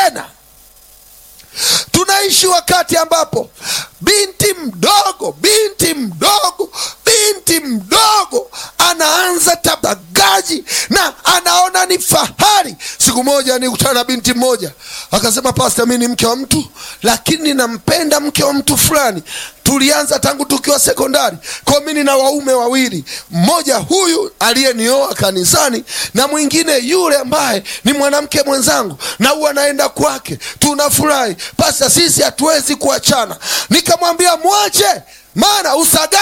tena tunaishi wakati ambapo binti mdogo binti mdogo binti mdogo anaanza tabagaji na anaona ni fahari siku moja nikutana na binti mmoja akasema pasta mi ni mke wa mtu lakini nampenda mke wa mtu fulani tulianza tangu tukiwa sekondari kwa mi nina waume wawili mmoja huyu aliyenioa kanisani na mwingine yule ambaye ni mwanamke mwenzangu na huwa anaenda kwake tunafurahi pasta sisi hatuwezi kuachana nikamwambia mwache maana usagaji